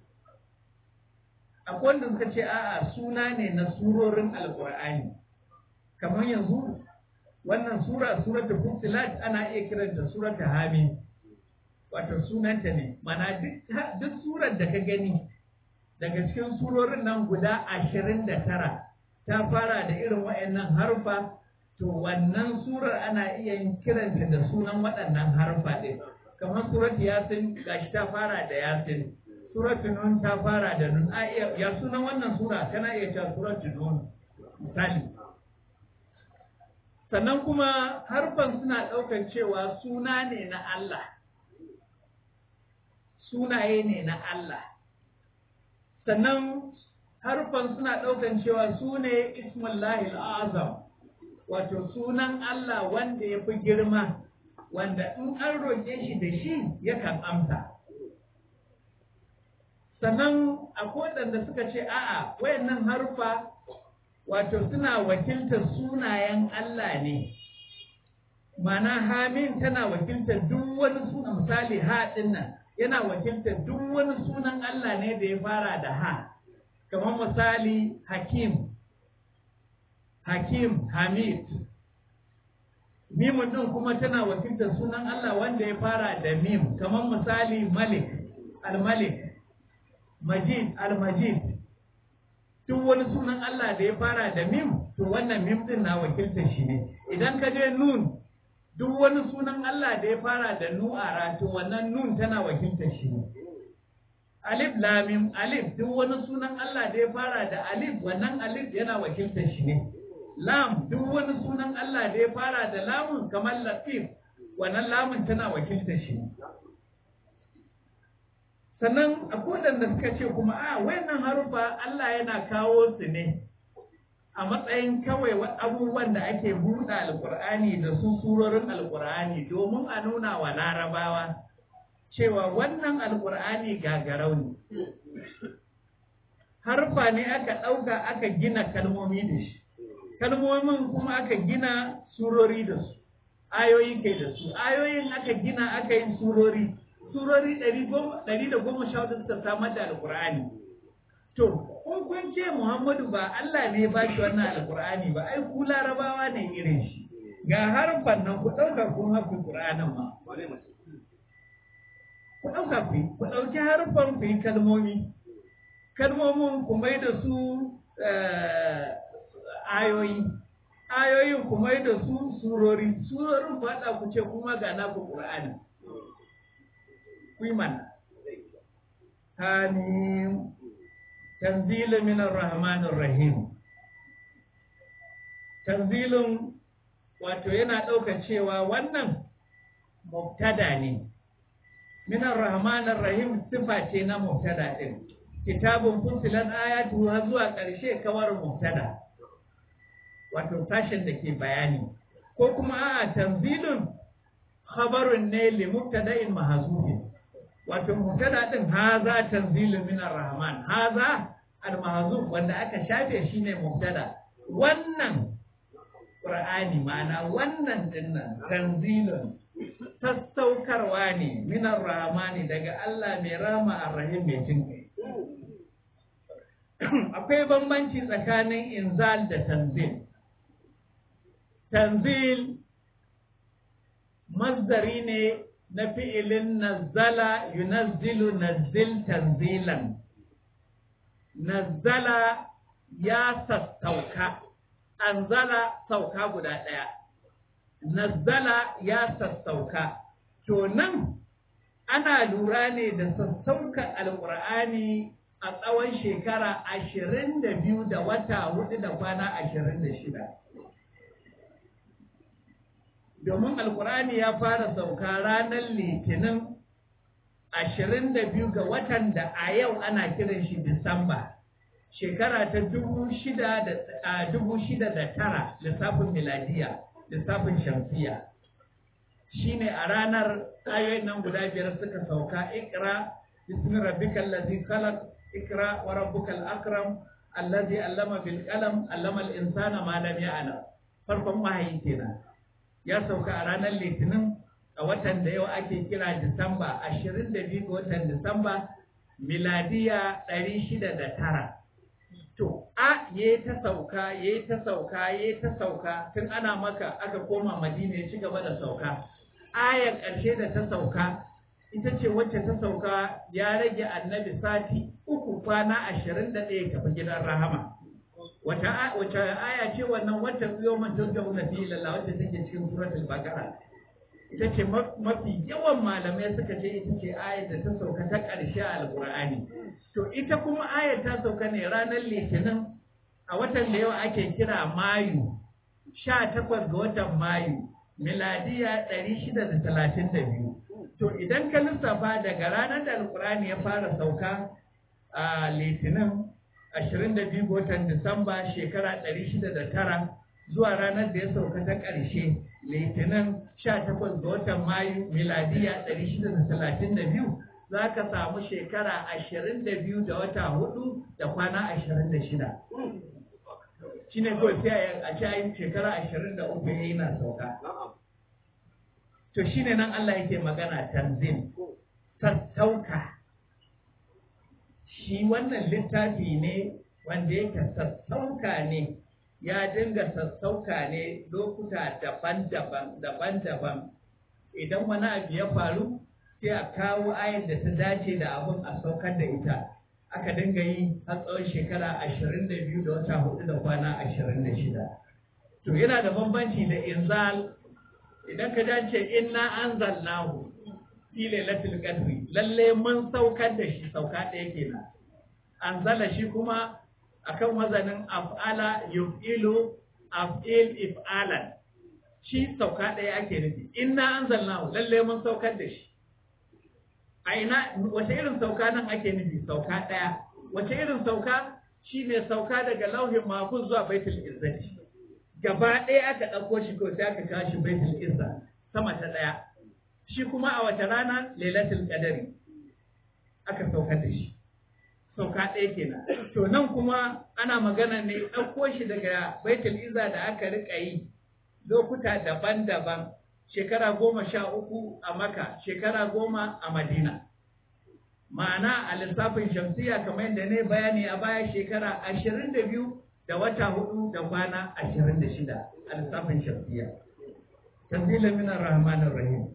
akwai wanda suka ce a'a suna ne na surorin alqur'ani kamar yanzu wannan sura suratul fusilat ana iya kiranta suratul hamin wato sunanta ne mana duk duk surar da ka gani daga cikin surorin nan guda ashirin da tara ta fara da irin waɗannan harfa to wannan surar ana iya yin kiranta da sunan waɗannan harfa ɗin kamar surat yasin gashi ta fara da yasin surat nun ta fara da nun a iya ya sunan wannan sura kana iya cewa surat nun misali sannan kuma harfan suna ɗaukar cewa suna ne na Allah sunaye ne na Allah sannan harfan suna ɗaukan cewa su ne ismullahi azam wato sunan Allah wanda ya fi girma wanda in an roƙe shi da shi yakan amsa sannan akwai waɗanda suka ce a'a wayannan harfa wato suna wakiltar sunayen Allah ne mana hamin tana wakiltar duk wani suna misali ha nan yana wakiltar duk wani sunan Allah ne da ya fara da ha kamar misali hakim hakim hamid mimun din kuma tana wakiltar sunan Allah wanda ya fara da mim kamar misali malik al-malik majid al-majid duk wani sunan Allah da ya fara da mim to wannan mim din na wakiltar shi ne idan ka je nun duk wani sunan Allah da ya fara da nu'ara to wannan nun tana wakiltar shi ne alif lamim alif duk wani sunan Allah da ya fara da alif wannan alif yana wakiltar shi ne lam duk wani sunan Allah da ya fara da lamun kamar latif wannan lamun tana wakiltar shi ne sannan akwai da suka ce kuma a wayannan harufa Allah yana kawo su ne a matsayin kawai abubuwan da ake buɗe alkur'ani da su surorin alkur'ani domin a nuna wa larabawa cewa wannan alkur'ani gagarau ne harfa ne aka ɗauka aka gina kalmomi da shi kalmomin kuma aka gina surori da su ayoyi kai da su ayoyin aka gina aka yi surori surori ɗari da goma sha hudu suka samar da alkur'ani to kun kun ce muhammadu ba allah ne ba shi wannan alkur'ani ba ai ku larabawa ne irin shi ga harfan nan ku ɗauka kun haku ƙur'anin ma ku ɗauka ku ku ɗauki harfan ku yi kalmomi kalmomin ku mai da su ayoyi ayoyin ku mai da su surori surorin ku haɗa ku ce kuma ga naku ƙur'ani kuiman hamim tanzilu minar rahmanir rahim tanzilun wato yana ɗauka cewa wannan mubtada ne minar rahmanir rahim sifa ce na mubtada ɗin kitabun fusilan ayatu har zuwa ƙarshe kawar mubtada wato sashen da ke bayani ko kuma a'a tanzilun khabarun ne li mubtada'in mahzufin wato mubtada din haza tanzilun min ar-rahman haza al-mahzuf wanda aka shafe shine mubtada wannan qur'ani ma'ana wannan dinnan tanzilun sassaukarwa ne min ar-rahmani daga Allah mai rama ar-rahim mai jinkai akwai bambanci tsakanin inzal da tanzil tanzil masdari ne na fi'ilin nazzala yunazzilu nazzil tanzilan nazzala ya sassauka anzala sauka guda ɗaya nazzala ya sassauka to nan ana lura ne da sassauka alƙur'ani a tsawon shekara ashirin da biyu da wata hudu da kwana ashirin da shida domin alkurani ya fara sauka ranar litinin ashirin da biyu ga watan da a yau ana kiran shi disamba shekara ta dubu shida da dubu shida da tara lissafin miladiya lissafin shamsiya shine a ranar ayoyin nan guda biyar suka sauka ikra bismi rabbikal ladzi khalaq ikra wa rabbukal akram allazi allama bil qalam allama al insana ma lam ya'lam farkon wahayi kenan ya sauka a ranar litinin a watan da yau ake kira disamba 22 ga watan disamba miladiya 609 to a ya ta sauka ya ta sauka ya ta sauka tun ana maka aka koma madina ya ci gaba da sauka ayar ƙarshe da ta sauka ita ce wacce ta sauka ya rage annabi sati uku kwana ashirin da ɗaya tafi gidan rahama wata wace aya ce wannan wata biyo man turjauna fi lalla wacce take cikin suratul baqara ita ce mafi yawan malamai suka ce ita ce ayar da ta sauka ta ƙarshe a alƙur'ani to ita kuma ayar ta sauka ne ranar litinin a watan da yau ake kira mayu sha takwas ga watan mayu miladiya ɗari shida da talatin da biyu to idan ka lissafa daga ranar da alƙur'ani ya fara sauka a litinin ashirin da biyu ga watan disamba shekara ɗari shida da tara zuwa ranar da ya sauka ta ƙarshe litinin sha takwas ga watan mayu miladiya ɗari shida da talatin da biyu za ka samu shekara ashirin da biyu da wata hudu da kwana ashirin da shida shi ne kawai sai a ci shekara ashirin da uku ya yi na sauka to shi ne nan Allah yake magana tanzim sassauka shi wannan littafi ne wanda yake sassauka ne ya dinga sassauka ne lokuta daban-daban daban-daban idan wani abu ya faru sai a kawo ayar da ta dace da abin a saukar da ita aka dinga yi har tsawon shekara ashirin da biyu da wata hudu da kwana ashirin da shida to yana da bambanci da inzal idan ka dace inna anzalnahu fi lailatul qadri lalle mun saukar da shi sauka ɗaya kenan anzala shi kuma akan wazanin af'ala yuf'ilu af'il if'alan shi sauka ɗaya ake nufi inna anzalnahu lalle mun saukar da shi a ina wace irin sauka nan ake nufi sauka ɗaya wace irin sauka shine sauka daga lauhin mahfuz zuwa baitul izzati gaba ɗaya aka ɗauko shi ko sai aka kawo shi baitul izza sama ta ɗaya shi kuma a wata rana lailatul qadari aka saukar da shi sauka ɗaya kenan to nan kuma ana magana ne ɗauko shi daga baitul izza da aka riƙa yi lokuta daban-daban shekara goma sha uku a maka shekara goma a madina ma'ana a lissafin shamsiya kamar yadda ne bayani a baya shekara ashirin da biyu da wata hudu da kwana ashirin da shida a lissafin shamsiya tanzila minar rahmanir rahim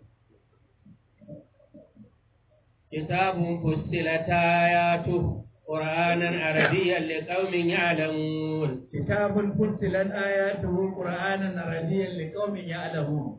كتاب فصلت آياته قرآنا عربيا لقوم يعلمون كتاب فصلت آياته قرآنا عربيا لقوم يعلمون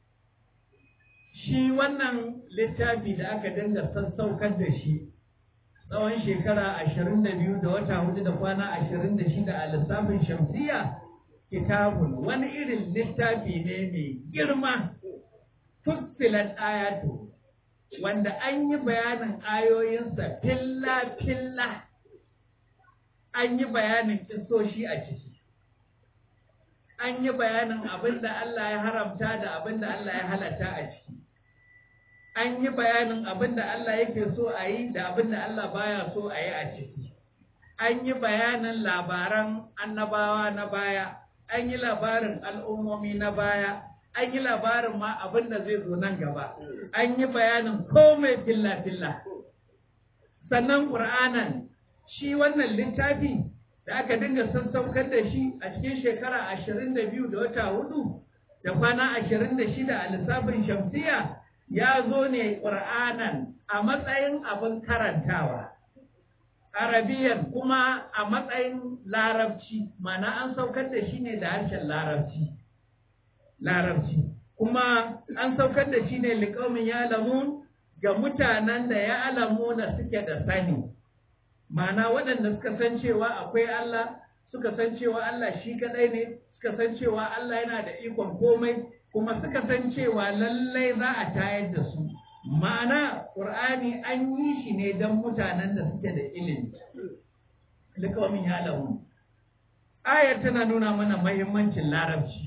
shi wannan littafi da aka dinga sassaukar da shi tsawon shekara ashirin da biyu da wata hudu da kwana ashirin da shida a lissafin shamsiya kitabun wani irin littafi ne mai girma fussilat ayatu wanda an yi bayanin ayoyinsa filla-filla an yi bayanin kisoshi a ciki an yi bayanin abin da Allah ya haramta da abin da Allah ya halatta a ciki an yi bayanin abin da Allah yake so a yi da abin da Allah baya so a yi a ciki an yi bayanin labaran annabawa na baya an yi labarin al'ummomi na baya an yi labarin ma abin da zai zo nan gaba an yi bayanin komai filla-filla sannan ƙur'anan shi wannan littafi da aka dinga sassaukar da shi a cikin shekara ashirin da biyu da wata hudu da kwana ashirin da shida a lissafin shamsiya ya zo ne ƙur'anan a matsayin abin karantawa arabiyan kuma a matsayin larabci mana an saukar da shi ne da harshen larabci larabci kuma an saukar da shi ne liƙaumin ya alamu ga mutanen da ya alamu na suke da sani mana waɗanda suka san cewa akwai Allah suka san cewa Allah shi kaɗai ne suka san cewa Allah yana da ikon komai kuma suka san cewa lallai za a tayar da su ma'ana ƙur'ani an yi shi ne don mutanen da suke da ilimi liƙaumin ya alamu ayar tana nuna mana mahimmancin larabci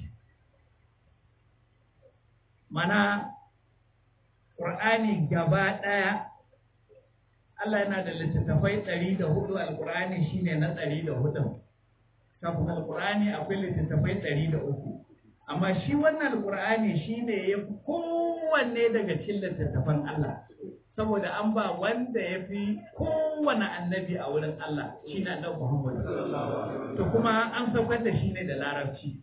mana ƙur'ani gaba ɗaya Allah yana da littattafai ɗari da hudu alƙur'ani shine na ɗari da hudun kafin alƙur'ani akwai littattafai ɗari da uku amma shi wannan alƙur'ani shine ya fi kowanne daga cikin littattafan Allah saboda an ba wanda ya fi kowane annabi a wurin Allah shi na annabi Muhammad to kuma an saukar da shi ne da larabci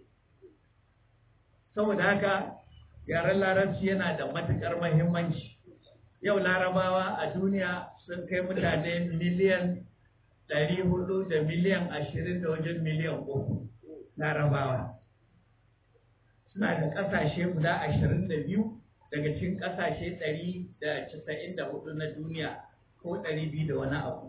saboda haka yaren larabci yana da matuƙar mahimmanci yau larabawa a duniya sun kai mutane miliyan ɗari hudu da miliyan ashirin da wajen miliyan uku larabawa suna da ƙasashe guda ashirin da biyu daga cikin ƙasashe ɗari da casa'in da hudu na duniya ko ɗari biyu da wani abu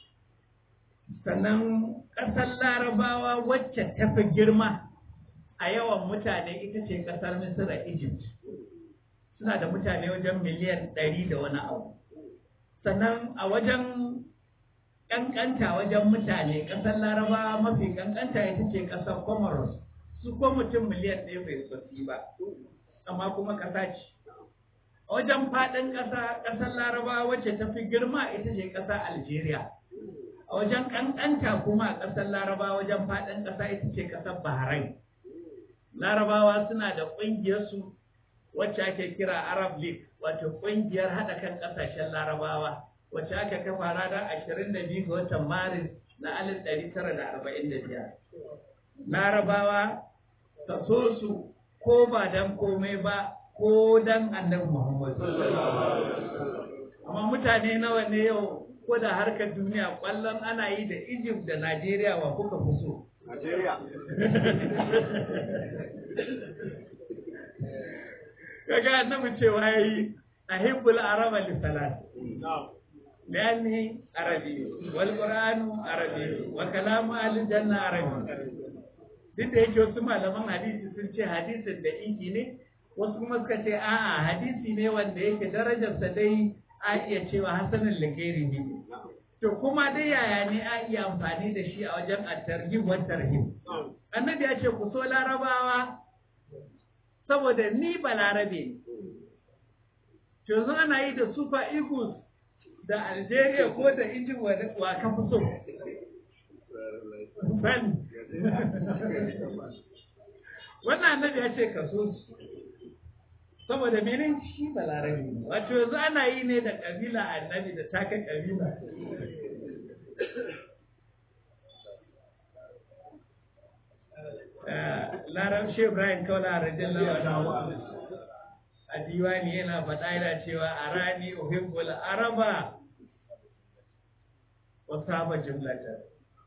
sannan ƙasar larabawa wacce ta fi girma a yawan mutane ita ce ƙasar misira egypt suna da mutane wajen miliyan ɗari da wani abu sannan a wajen ƙanƙanta wajen mutane ƙasar larabawa mafi ƙanƙanta ita ce ƙasar comoros su ko mutum miliyan ɗaya bai sosai ba amma kuma ƙasa ce a wajen faɗin ƙasa ƙasar larabawa wacce ta fi girma ita ce ƙasar algeria a wajen ƙanƙanta kuma a ƙasar larabawa wajen faɗin ƙasa ita ce ƙasar bahrain larabawa suna da ƙungiyarsu wacce ake kira arab league wato ƙungiyar haɗa kan ƙasashen larabawa wacce aka kafa ranar ashirin da biyu ga watan maris na alif ɗari tara da arba'in da biyar larabawa ka so su ko ba dan komai ba ko dan annabi muhammad amma mutane nawa ne yau ko da harkar duniya kwallon ana yi da egypt da najeriya wa kuka fi so Najeriya. kaga annabi cewa yayi ahibbul araba li salat لأني عربي والقرآن عربي وكلام أهل الجنة عربي duk da yake wasu malaman hadisi sun ce hadisin da inki ne wasu kuma suka ce a'a hadisi ne wanda yake darajarsa dai a iya cewa hasanin lagairi ne to kuma dai yaya ne a iya amfani da shi a wajen at-targhib wa tarhib annabi ya ce ku so larabawa saboda ni ba larabe ne to yanzu ana yi da super eagles da algeria ko da injin wa ka fi so ban wannan annabi ya ce ka so su saboda menin shi ba larabe ne wato yanzu ana yi ne da kabila annabi da taka kabila larabci ibrahim kaula radiyallahu anhu a diwani yana faɗa yana cewa a rani uhibbul araba wa saba jumlatan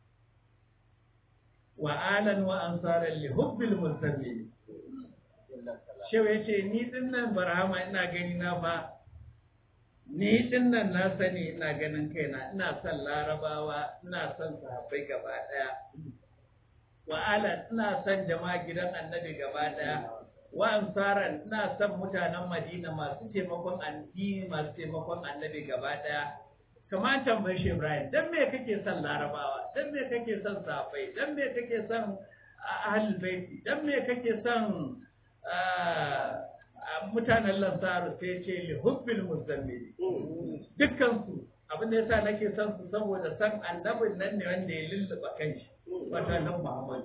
wa alan wa ansaran li hubbil musammin shewa yace ni dinnan barhama ina gani na fa ni dinnan na sani ina ganin kaina ina son larabawa ina son sahabbai gaba daya wa alan ina son jama'a gidan annabi gaba daya wa ansaran ina son mutanen Madina masu taimakon addini masu taimakon annabi gaba daya kamar tambayi shi Ibrahim dan me kake son Larabawa dan me kake son Safai dan me kake son Ahlul Baiti dan me kake son mutanen Lansaru sai ce li hubbil muzammil dukkan su abin da yasa nake son su saboda san annabin nan ne wanda ya lulluɓa kanshi wato annabi Muhammad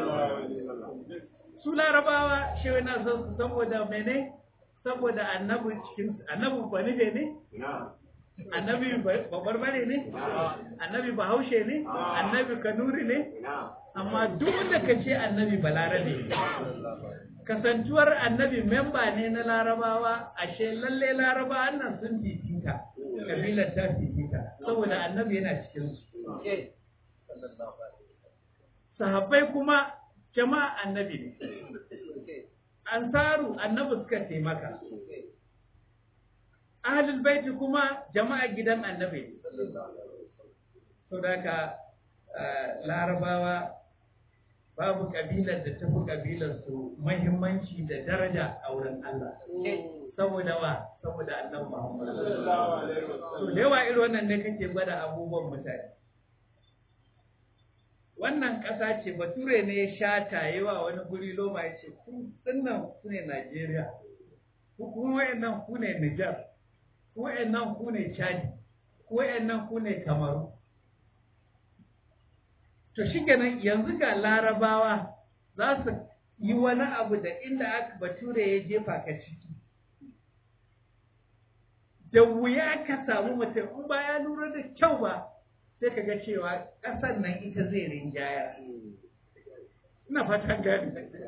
su larabawa shi yana son su saboda mene saboda annabi cikin annabi banife ne annabi babarbare ne annabi bahaushe ne annabi kanuri ne amma duk da ka ce annabi balarabe kasantuwar annabi memba ne na larabawa ashe lalle larabawa nan sun fifita kabilar ta fifita saboda annabi yana cikin su sahabbai kuma jama'a annabi ne ansaru annabi suka taimaka ahlul baiti kuma jama'a gidan annabi to daga larabawa babu kabilar da tafi kabilar su muhimmanci da daraja a wurin Allah saboda wa saboda annabi Muhammad to da yawa irin wannan ne kake gwada abubuwan mutane wannan ƙasa ce bature ne ya shata yawa wani guri loma ya ce ku dinnan ku ne Najeriya ku kuma wayannan ku ne Niger ku wayannan ku ne Chad ku wayannan ku ne kamaru to shi kenan yanzu ga larabawa za su yi wani abu da inda aka bature ya jefa ka ciki da wuya ka samu mutum in ba ya lura da kyau ba sai ka ga cewa ƙasar nan ita zai rinjaya ina fatan gani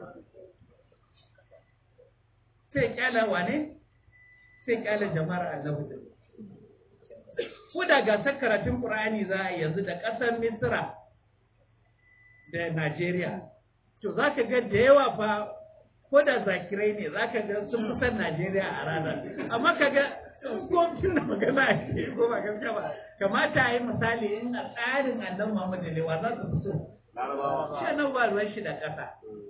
sai kyala wane sai kyala jama'ar annabi da ko da gasar karatun Qur'ani za a yanzu da ƙasar Misra da Najeriya to za ka ga da yawa fa ko da zakirai ne za ka ga sun fi san Najeriya a ranar amma ka ga ko suna magana a ce ko ba gaskiya ba kamata a yi misali in a tsarin annan Muhammadu ne wa za su fi so shi nan ba ruwan shi da ƙasa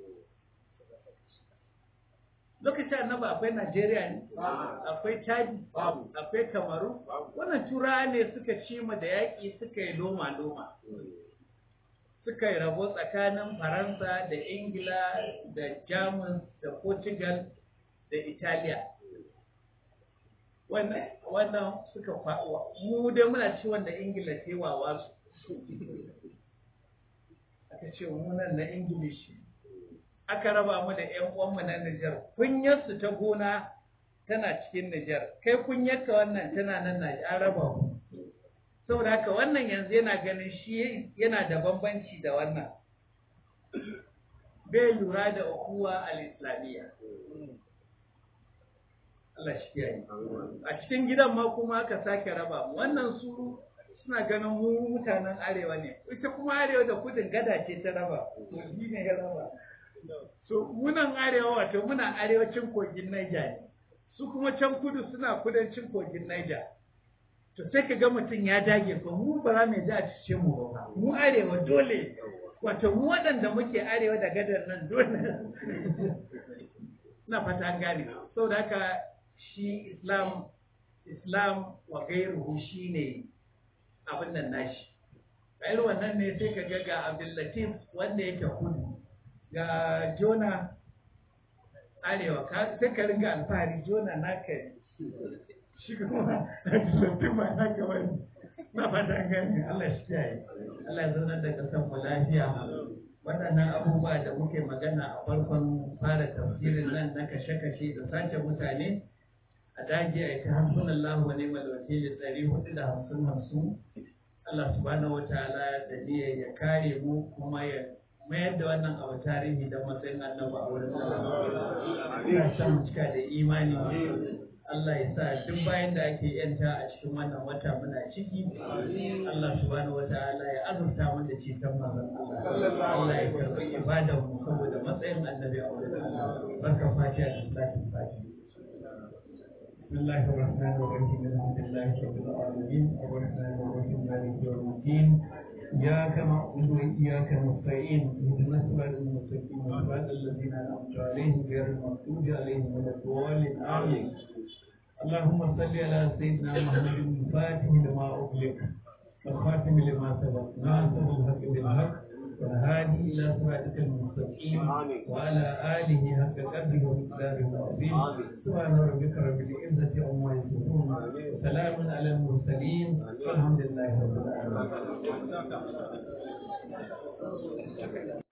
lokacin annaba akwai Najeriya ne akwai Chadi akwai Kamaru wannan turawa ne suka ci mu da yaƙi suka yi loma loma suka yi rabo tsakanin Faransa da Ingila da Jamus da Portugal da Italiya wannan wannan suka faɗuwa mu dai muna ci wanda Ingila ce wawa su aka ce mu nan na Ingilishi aka raba mu da ƴan uwanmu na Nijar kunyarsu ta gona tana cikin Nijar kai kunyarka wannan tana nan na an raba mu saboda haka wannan yanzu yana ganin shi yana da bambanci da wannan bai lura da ukuwa al-islamiyya Allah shi kiyaye a cikin gidan ma kuma aka sake raba mu wannan su suna ganin mu mutanen arewa ne ita kuma arewa da kudin gada ce ta raba to shi ne ya raba so munan arewa wato muna arewacin kogin Niger ne su kuma can kudu suna kudancin kogin Niger to sai ka ga mutum ya dage ko mu ba za mu ji a cikin mu ba mu arewa dole wato mu waɗanda muke arewa da gadar nan dole na fata an gane saboda haka shi islam islam wa gairuhu shine abin nan nashi a irin wannan ne sai ka ga ga abdullatif wanda yake kudu ga jona arewa sai ka ringa alfahari jona naka ne shi kuma abdullatif ba naka wani na fata gani Allah shi kiyaye Allah ya zaunar da kasan mu lafiya waɗannan abubuwa da muke magana a farkon fara tafsirin nan na kashe-kashe da sace mutane a dage a ita hamsin Allah wa ni'mal wakili ɗari hudu da hamsin hamsin Allah subhanahu wa ta'ala da niyyar ya kare mu kuma ya mayar da wannan abu tarihi da matsayin annabi a wurin Allah. Ina son mu cika da imani Allah ya sa duk bayan da ake yanta a cikin wannan wata muna ciki Allah subhanahu wataala ya azurta mu da ceton manzon Allah Allah ya karbi ibadar mu saboda matsayin annabi a wurin Allah barka fatiha da salatin fatiha بسم الله الرحمن الرحيم الحمد لله رب العالمين الرحمن الرحيم مالك يوم الدين إياك نعبد وإياك نستعين اهدنا الصراط المستقيم صراط الذين أنعمت عليهم غير المغضوب عليهم ولا الضالين آمين اللهم صل على سيدنا محمد الفاتح لما أغلق والخاتم لما سبق ناصر الحق بالحق والهادي إلى صراطك المستقيم وعلى آله حق قدره ومقداره العظيم سبحان ربك رب العزة عما يصفون وسلام على المرسلين والحمد لله رب العالمين